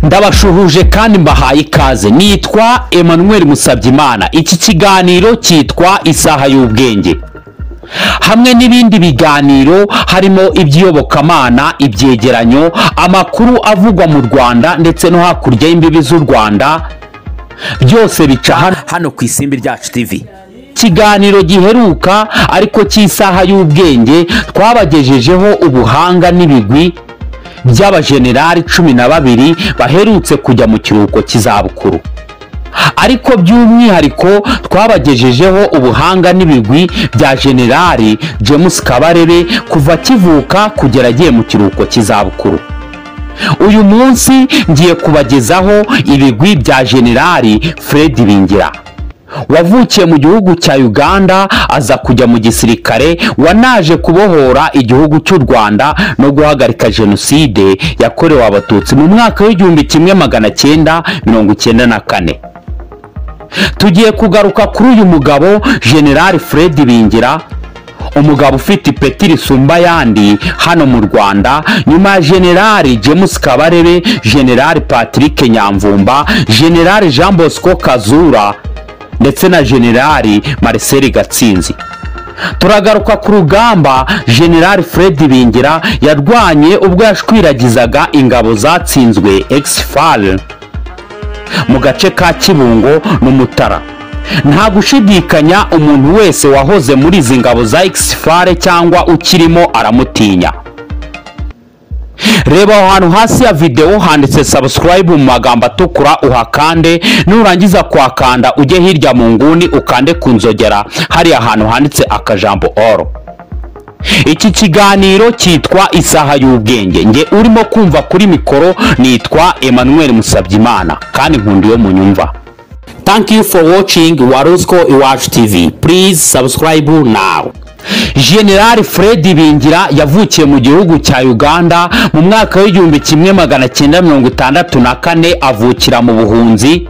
ndabashuhuje kandi mbahaye ikaze nitwa Emmanuel Musabyimana iki kiganiro cyitwa isaha y'ubwenge hamwe n'ibindi biganiro harimo iby'iyobokamana ibyegeranyo amakuru avugwa mu rwanda ndetse no hakurya y'imbibi z'u rwanda byose bica hano hano ku isimbi ryacu TV ikiganiro giheruka ariko cy'isaha y'ubwenge twabagejejeho ubuhanga n'ibigwi by'abajenerali cumi na babiri baherutse kujya mu kiruhuko cy'izabukuru ariko by'umwihariko twabagejejeho ubuhanga n'ibigwi bya jenerali james kabarebe kuva akivuka kugera agiye mu kiruhuko cy'izabukuru uyu munsi ngiye kubagezaho ibigwi bya jenerali fred bingira wavukiye mu gihugu cya uganda aza kujya mu gisirikare wanaje kubohora igihugu cy'u rwanda no guhagarika jenoside yakorewe abatutsi mu mwaka w'igihumbi kimwe magana cyenda mirongo icyenda na kane tugiye kugaruka kuri uyu mugabo generali fred bingira umugabo ufite ipeti risumba ayandi hano mu rwanda nyuma ya generali james kabarebe generali patrick nyamvumba generali jean bosco kazura ndetse na generali marcel gatsinzi turagaruka ku rugamba generali fred bingira yarwanye ubwo yashwiragizaga ingabo zatsinzwe exfal mu gace ka kibungo n'umutara nta gushidikanya umuntu wese wahoze muri izi ngabo za exfare cyangwa ukirimo aramutinya reba aho hantu hasi ya videwo handitse subscribe mu magambo atukura uhakande nurangiza kuhakanda ujye hirya mu nguni ukande ku nzogera hariya hantu handitse akajambo oro iki kiganiro cyitwa isaha y'ubwenge nge urimo kumva kuri mikoro nitwa Emmanuel Musabyimana kandi nkunda iyo munyumva thank you for watching warusco iwacu TV please subscribe now generali fred bingira yavukiye mu gihugu cya uganda mu mwaka w'igihumbi kimwe magana cyenda mirongo itandatu na kane avukira mu buhunzi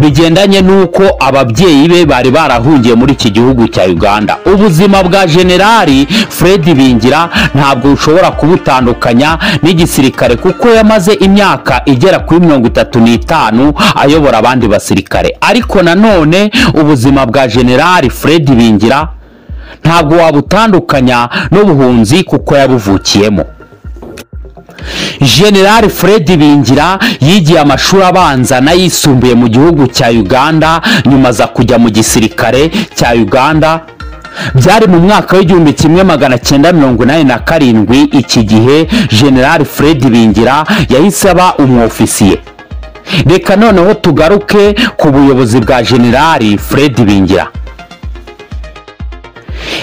bigendanye n'uko ababyeyi be bari barahungiye muri iki gihugu cya uganda ubuzima bwa generali fred bingira ntabwo bushobora kubutandukanya n'igisirikare kuko yamaze imyaka igera kuri mirongo itatu n'itanu ayobora abandi basirikare ariko nanone ubuzima bwa generali fred bingira ntabwo wabutandukanya n'ubuhunzi kuko yabuvukiyemo generali fred bingira yigiye amashuri abanza n'ayisumbuye mu gihugu cya uganda nyuma aza kujya mu gisirikare cya uganda byari mu mwaka w'igihumbi kimwe magana cyenda mirongo inani na karindwi iki gihe generali fred bingira yahise aba umwofisiye reka noneho tugaruke ku buyobozi bwa generali fred bingira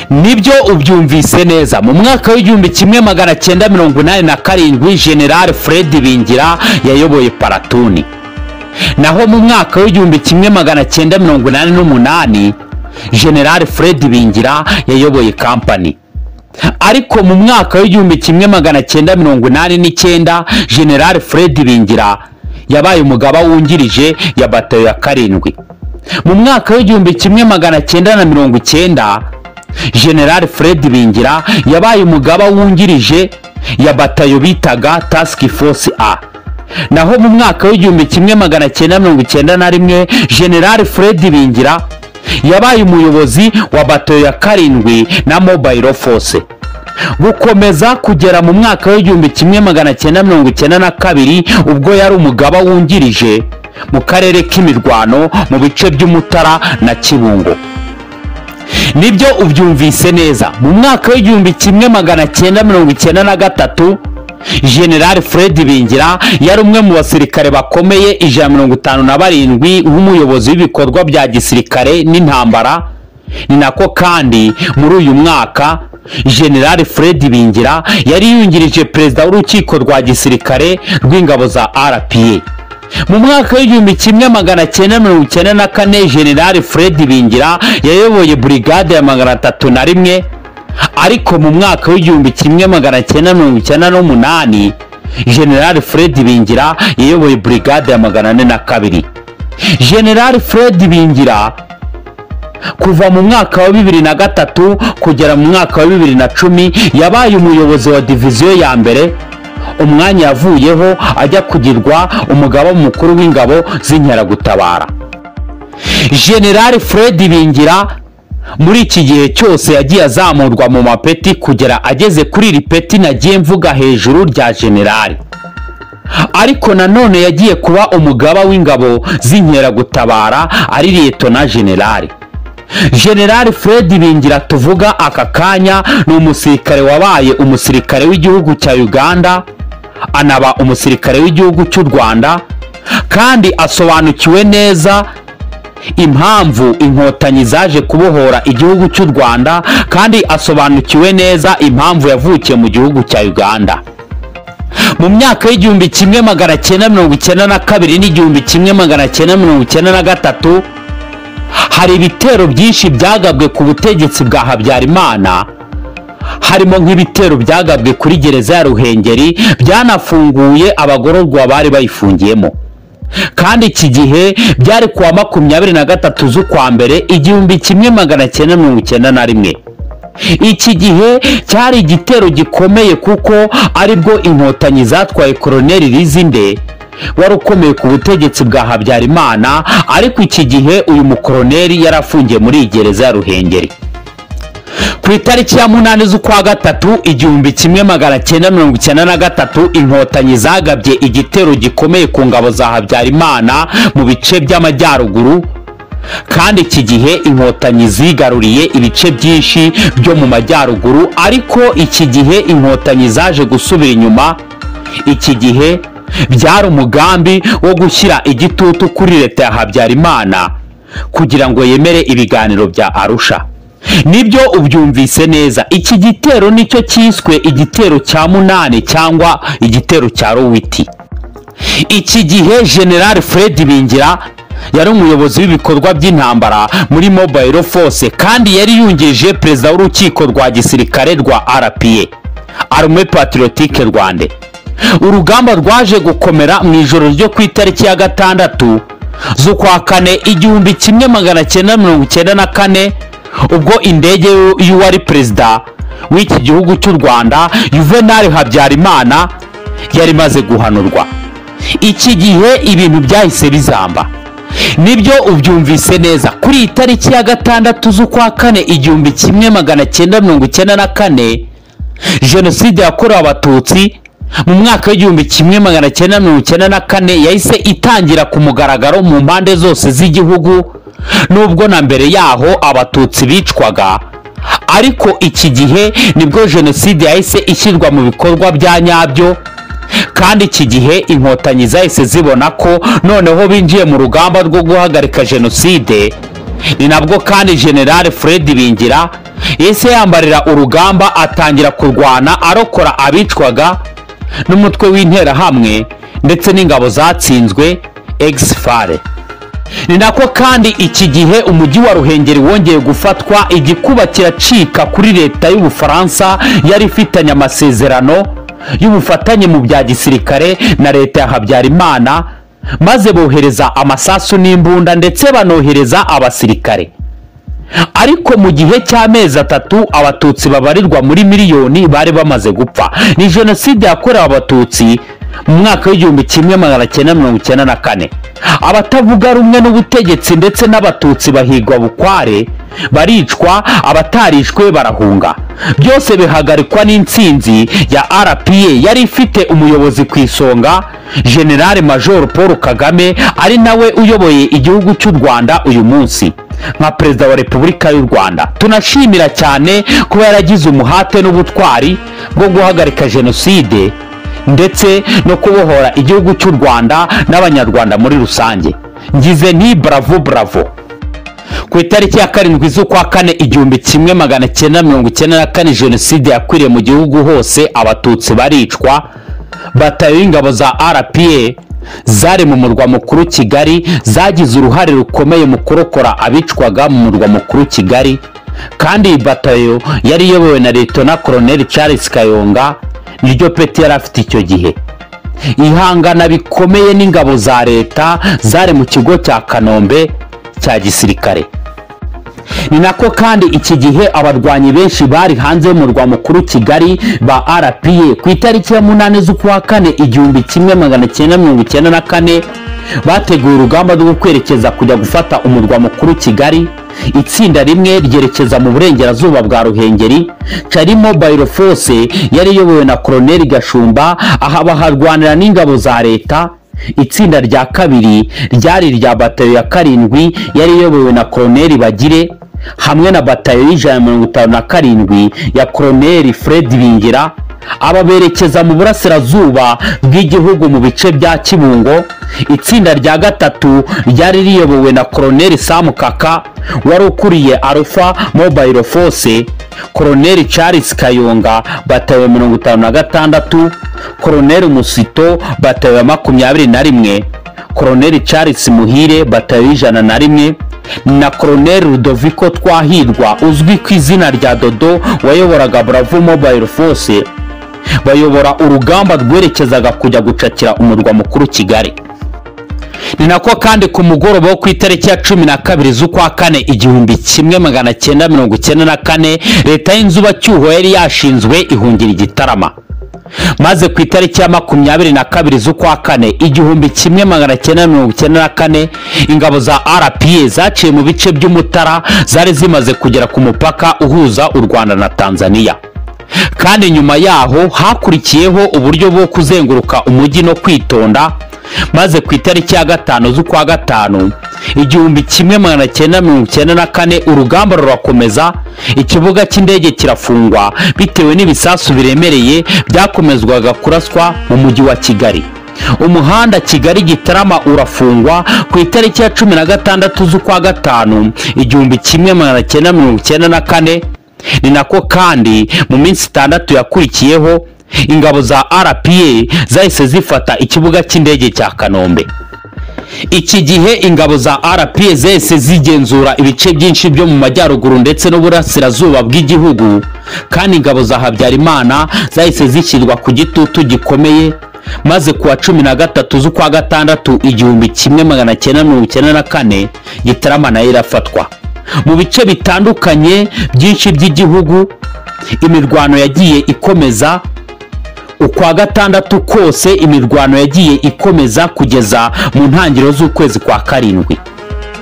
nibyo ubyumvise neza mu mwaka w'igihumbi kimwe magana cyenda mirongo inani na karindwi generali fred bingira yayoboye paratuni naho mu mwaka w'igihumbi kimwe magana cyenda mirongo inani n'umunani generali fred bingira yayoboye kampani ariko mu mwaka w'igihumbi kimwe magana cyenda mirongo inani n'icyenda generali fred bingira yabaye umugaba wungirije ya batayo ya karindwi mu mwaka w'igihumbi kimwe magana cyenda na mirongo icyenda generali fred bingira yabaye umugaba wungirije ya batayo bitaga task force a naho mu mwaka w'igihumbi kimwe magana cyenda mirongo icyenda na rimwe generali fred bingira yabaye umuyobozi wa batayo ya karindwi na mobile force gukomeza kugera mu mwaka w'igihumbi kimwe magana cyenda mirongo icyenda na kabiri ubwo yari umugaba wungirije mu karere k'imirwano mu bice by'umutara na kibungo nibyo ubyumvise neza mu mwaka w'igihumbi kimwe magana cyenda mirongo icyenda na gatatu generali fred bingira yari umwe mu basirikare bakomeye ijana mirongo itanu na barindwi w'umuyobozi w'ibikorwa bya gisirikare n'intambara ni nako kandi muri uyu mwaka generali fred bingira yari yungirije perezida w'urukiko rwa gisirikare rw'ingabo za rpa mu mwaka w'igihumbi kimwe magana cyenda mirongo icyenda na kane generali fred bingira yayoboye burigade ya magana atatu na rimwe ariko mu mwaka w'igihumbi kimwe magana cyenda mirongo icyenda n'umunani generali fred bingira yayoboye burigade ya magana ane na kabiri generali fred bingira kuva mu mwaka wa bibiri na gatatu kugera mu mwaka wa bibiri na cumi yabaye umuyobozi wa diviziyo ya mbere umwanya yavuyeho ajya kugirwa umugaba mukuru w'ingabo z'inkeragutabara generali fred bingira muri iki gihe cyose yagiye azamurwa mu mapeti kugera ageze kuri iri peti nagiye mvuga hejuru rya generali ariko nanone yagiye kuba umugaba w'ingabo z'inkeragutabara ari liyetona generali generali fred bingira tuvuga aka kanya ni umusirikare wabaye umusirikare w'igihugu cya uganda anaba umusirikare w'igihugu cy'u rwanda kandi asobanukiwe neza impamvu inkotanyi zaje kubohora igihugu cy'u rwanda kandi asobanukiwe neza impamvu yavukiye mu gihugu cya uganda mu myaka y'igihumbi kimwe magana cyenda mirongo icyenda na kabiri n'igihumbi kimwe magana cyenda mirongo icyenda na gatatu hari ibitero byinshi byagabwe ku butegetsi bwa habyarimana harimo nk'ibitero byagabwe kuri gereza ya ruhengeri byanafunguye abagororwa bari bayifungiyemo kandi iki gihe byari ku wa makumyabiri na gatatu z'ukwa mbere igihumbi kimwe magana cyenda mirongo icyenda na rimwe iki gihe cyari igitero gikomeye kuko aribwo inkotanyi zatwaye koroneli rizinde wari ukomeye ku butegetsi bwa habyarimana ariko iki gihe uyu mukoroneli yari afungiye muri iyi gereza ya ruhengeri ku itariki ya munani z'ukwa gatatu igihumbi kimwe magana cyenda mirongo icyenda na gatatu inkotanyi zagabye igitero gikomeye ku ngabo za habyarimana mu bice by'amajyaruguru kandi iki gihe inkotanyi zigaruriye ibice byinshi byo mu majyaruguru ariko iki gihe inkotanyi zaje gusubira inyuma iki gihe byari umugambi wo gushyira igitutu kuri leta ya habyarimana kugira ngo yemere ibiganiro bya arusha nibyo ubyumvise neza iki gitero nicyo cyiswe igitero cya munani cyangwa igitero cya rowiti iki gihe generali fred bingira yari umuyobozi w'ibikorwa by'intambara muri mobile force kandi yari yungirije perezida w'urukiko rwa gisirikare rwa rpa arme patriotique rwande urugamba rwaje gukomera mu ijoro ryo ku itariki ya gatandatu z'ukwa kane igihumbi kimwe magana cyenda mirongo icyenda na kane ubwo indege y'uwari perezida w'iki gihugu cy'u rwanda juvenal habyarimana yari imaze guhanurwa iki gihe ibintu byahise bizamba nibyo ubyumvise neza kuri iyi tariki ya gatandatu z'ukwa kane igihumbi kimwe magana cyenda mirongo icyenda na kane jenoside yakorewe abatutsi mu mwaka w'igihumbi kimwe magana cyenda mirongo icyenda na kane yahise itangira ku mugaragaro mu mpande zose z'igihugu nubwo na mbere yaho abatutsi bicwaga ariko iki gihe nibwo jenoside yahise ishyirwa mu bikorwa bya nyabyo kandi iki gihe inkotanyi zahise zibona ko noneho binjiye mu rugamba rwo guhagarika jenoside ni nabwo kandi generale fred bingira yahise yambarira urugamba atangira kurwana arokora abicwaga n'umutwe w'interahamwe ndetse n'ingabo zatsinzwe exfare ni nako kandi iki gihe umujyi wa ruhengeri wongeye gufatwa igikuba kiracika kuri leta y'ubufaransa yari ifitanye amasezerano y'ubufatanye mu bya gisirikare na leta ya habyarimana maze bohereza amasasu n'imbunda ndetse banohereza abasirikare ariko mu gihe cy'amezi atatu abatutsi babarirwa muri miliyoni bari bamaze gupfa ni jenoside yakorewe abatutsi mu mwaka w'igihumbi kimwe magana cyenda mirongo icyenda na kane abatavuga rumwe n'ubutegetsi ndetse n'abatutsi bahigwa bukware baricwa abatarishwe barahunga byose bihagarikwa n'intsinzi ya rpa yari ifite umuyobozi ku isonga generale major paul kagame ari nawe uyoboye igihugu cy'u rwanda uyu munsi nka perezida wa repubulika y'u rwanda tunashimira cyane kuba yaragize umuhate n'ubutwari bwo guhagarika jenoside ndetse no kubohora igihugu cy'u rwanda n'abanyarwanda muri rusange ngize nti bravo bravo ku itariki ya karindwi z'ukwa kane igihumbi kimwe magana cyenda mirongo icyenda na kane jenoside yakwiriye mu gihugu hose abatutsi baricwa batayo y'ingabo za rpa zari mu murwa mukuru kigali zagize uruhare rukomeye mu kurokora abicwaga mu murwa mukuru kigali kandi iyi batayo yari iyobowe na leta koroneli charles kayonga niryo peti yari afite icyo gihe ihangana bikomeye n'ingabo za leta zari mu kigo cya kanombe cya gisirikare ni nako kandi iki gihe abarwanyi benshi bari hanze y'umurwa mukuru kigali ba rpa ku itariki ya munani z'ukwa kane igihumbi kimwe magana cyenda mirongo icyenda na kane bateguye urugamba rwo kwerekeza kujya gufata umurwa mukuru kigali itsinda rimwe ryerekeza mu burengerazuba bwa ruhengeri carimo bayiro force yari iyobowe na koroneli gashumba aha baharwanira n'ingabo za leta itsinda rya kabiri ryari irya batayo ya karindwi yari iyobowe na koroneli bagire hamwe na batayo y'ijana na mirongo itanu na karindwi ya koroneli fred bingira aba berekeza mu burasirazuba bw'igihugu mu bice bya kibungo itsinda rya gatatu ryari riyobowe na koroneli samu kaka wari ukuriye alpha mobile force koroneli charles kayonga batawe mirongo itanu na gatandatu koroneli musito batawe makumyabiri na rimwe koroneli charles muhire batawe ijana na rimwe na koroneli rudoviko twahirwa uzwi ku izina rya dodo wayoboraga bravo mobile force bayobora urugamba rwerekezaga kujya gucakira umurwa mukuru kigali ni nako kandi ku mugoroba wo ku itariki ya cumi na kabiri z'ukwa kane igihumbi kimwe magana cyenda mirongo icyenda na kane leta y'inzubacyuho yari yashinzwe ihungira igitarama maze ku itariki ya makumyabiri na kabiri z'ukwa kane igihumbi kimwe magana cyenda mirongo icyenda na kane ingabo za rpa zaciye mu bice by'umutara zari zimaze kugera ku mupaka uhuza u rwanda na tanzania kandi nyuma yaho hakurikiyeho uburyo bwo kuzenguruka umujyi no kwitonda maze ku itariki ya gatanu z'ukwa gatanu igihumbi kimwe magana cyenda mirongo icyenda na kane urugamba rurakomeza ikibuga cy'indege kirafungwa bitewe n'ibisasu biremereye byakomezwaga kuraswa mu mujyi wa kigali umuhanda kigali gitarama urafungwa ku itariki ya cumi na gatandatu z'ukwa gatanu igihumbi kimwe magana cyenda mirongo icyenda na kane ni nako kandi mu minsi itandatu yakurikiyeho ingabo za rpa zahise zifata ikibuga cy'indege cya kanombe iki gihe ingabo za rpa zahise zigenzura ibice byinshi byo mu majyaruguru ndetse n'uburasirazuba bw'igihugu kandi ingabo za habyarimana zahise zishyirwa ku gitutu gikomeye maze kuwa cumi na gatatu z'ukwa gatandatu igihumbi kimwe magana cyenda mirongo icyenda na kane gitarama nayo irafatwa mu bice bitandukanye byinshi by'igihugu imirwano yagiye ikomeza ukwa gatandatu kose imirwano yagiye ikomeza kugeza mu ntangiriro z'ukwezi kwa karindwi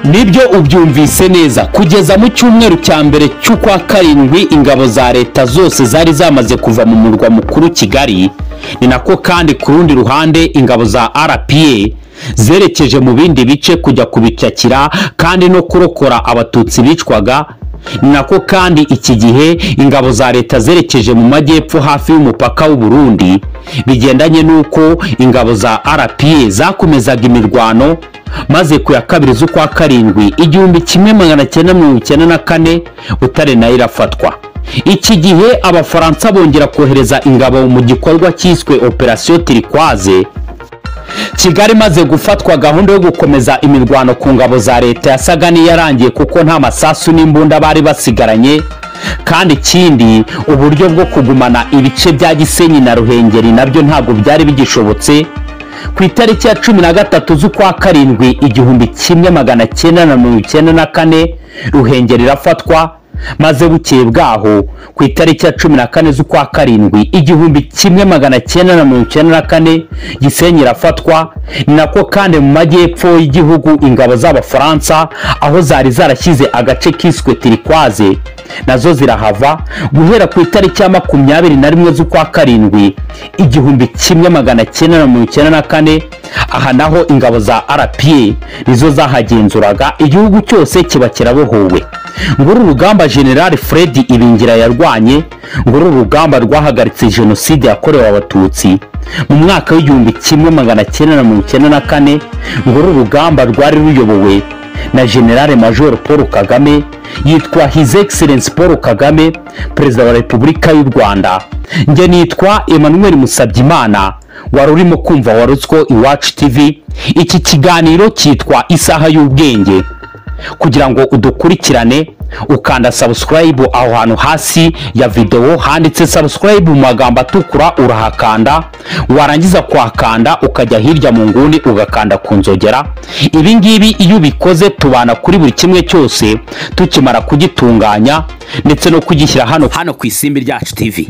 nibyo ubyumvise neza kugeza mu cyumweru cya mbere cy'ukwa karindwi ingabo za leta zose zari zamaze kuva mu murwa mukuru kigali ni nako kandi ku rundi ruhande ingabo za rpa zerekeje mu bindi bice kujya kubicakira kandi no kurokora abatutsi bicwaga ni nako kandi iki gihe ingabo za leta zerekeje mu majyepfo hafi y'umupaka w'u Burundi bigendanye n'uko ingabo za rpa zakomezaga imirwano maze ku ya kabiri z'ukwa karindwi igihumbi kimwe magana cyenda mirongo icyenda na kane butare nayo irafatwa iki gihe abafaransa bongera kohereza ingabo mu gikorwa cyiswe operasiyo tirikwaze kigali imaze gufatwa gahunda yo gukomeza imirwano ku ngabo za leta yasaga n'iyarangiye kuko nta masasu n'imbunda bari basigaranye kandi ikindi uburyo bwo kugumana ibice bya gisenyi na ruhengeri nabyo ntabwo byari bigishobotse ku itariki ya cumi na gatatu z'ukwa karindwi igihumbi kimwe magana cyenda na mirongo icyenda na kane ruhengeri irafatwa maze bukeye bwaho ku itariki ya cumi na kane z'ukwa karindwi igihumbi kimwe magana cyenda na mirongo icyenda na kane gisenyi irafatwa ni nako kandi mu majyepfo y'igihugu ingabo z'abafaransa aho zari zarashyize agace kiswe tirikwaze nazo zirahava guhera ku itariki ya makumyabiri na rimwe z'ukwa karindwi igihumbi kimwe magana cyenda na mirongo icyenda na kane aha naho ingabo za rpa nizo zahagenzuraga igihugu cyose kiba kirabohowe nguru urugamba generali fred ibingira yarwanye nguru urugamba rwahagaritse jenoside yakorewe abatutsi mu mwaka w'igihumbi kimwe magana cyenda na mirongo icyenda na kane nguru urugamba rwari ruyobowe na generale major paul kagame yitwa his excellence paul kagame perezida wa repubulika y'u rwanda njye nitwa emmanuel musabyimana wari urimo kumva warutswo iwacu tv iki kiganiro cyitwa isaha y'ubwenge kugira ngo udukurikirane ukanda subscribe aho hantu hasi ya videwo handitse subscribe mu magambo atukura urahakanda warangiza kuhakanda ukajya hirya mu nguni ugakanda ku nzogera ibi ngibi iyo ubikoze tubana kuri buri kimwe cyose tukimara kugitunganya ndetse no kugishyira hano hano ku isimbi ryacu tv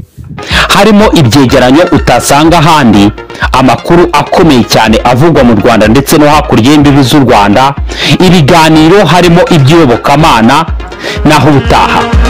harimo ibyegeranyo utasanga ahandi amakuru akomeye cyane avugwa mu rwanda ndetse no hakurya y'imbibi z'u rwanda ibiganiro harimo iby'iyobokamana naho ubutaha